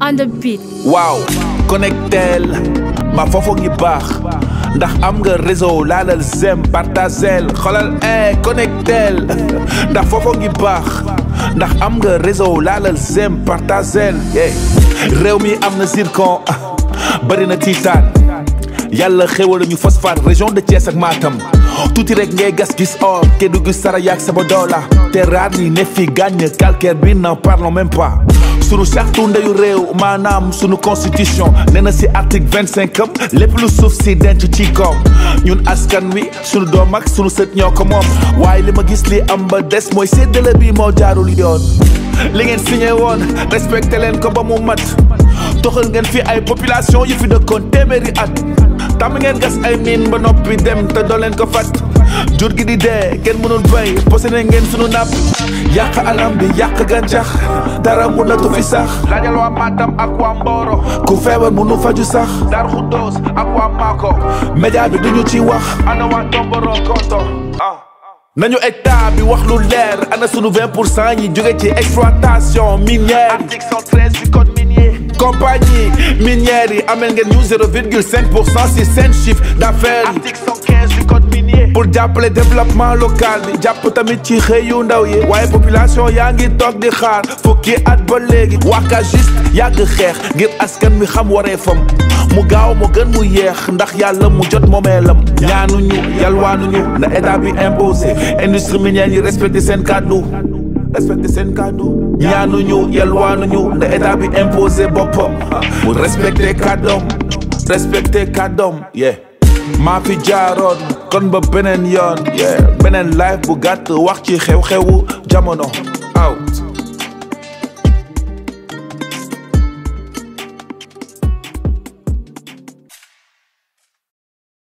on the beat. waaw connectel ma foofu ngi baax ndax am nga réseau laalal zem partagel xoolal eh connectel ndax foofu ngi baax ndax am nga réseau laalal zem partagel eh réew mi am na zircon bëri na tiitaan yàlla xéwal ñu phosphate région de Thiès ak Matam tuuti rek ngay gas gis or Kédougou Saraya ak Sabodala te raar ni ne fi gàññ calcaire bi n'en parlons même pas sunu charte ndeyu réew maanaam sunu constitution nee na si article vingt cinq am lépp lu suuf si denc ci koom ñun askan wi sunu doom ak sunu sët ñoo ko moom waaye li ma gis li am ba des mooy séddale bi moo jaarul yoon li ngeen signé woon respecté leen ko ba mu mat toxal ngeen fi ay population yu fi dëkkoon téeméeri at tàmm ngeen gas ay miin ba noppi dem te doo leen ko fat jur gi di dee kenn mënul bay posé ne ngeen sunu napp yàq alam bi yàq gàncax dara mënatu fi sax laajal waa Matam ak waa Mboro ku feebar mënu faju sax Dar Xuddoos ak waa Mako média bi duñu ci wax ana waa Tomboro Koto ah nañu état bi wax lu leer ana sunu 20 pour cent yi jóge ci exploitation minière article 113 du code minier compagnie minière yi amel ngeen ñu 0,5 pour cent si seen chiffre d'affaires yi article 115 du code minier pour jàppale développement local bi jàpp tamit ci xëy yu ndaw yi waaye population yaa ngi toog di xaar fukki at ba léegi waka juste yàgg xeex ngir askan wi xam waree fam mu gaaw mu gën mu yeex ndax yàlla mu jot moomeelam ñaanuñu yalwaanuñu na état bi imposé industrie minière yi respecté seen kàddu respecté seen kàddu ñaanuñu yalwaanuñu na état bi imposé boppam mu respecté kàddoom respecté kàddoom yeah maa fi jaaroon kon ba beneen yoon yeah beneen live bu gàtt wax ci xew-xewu jamono aw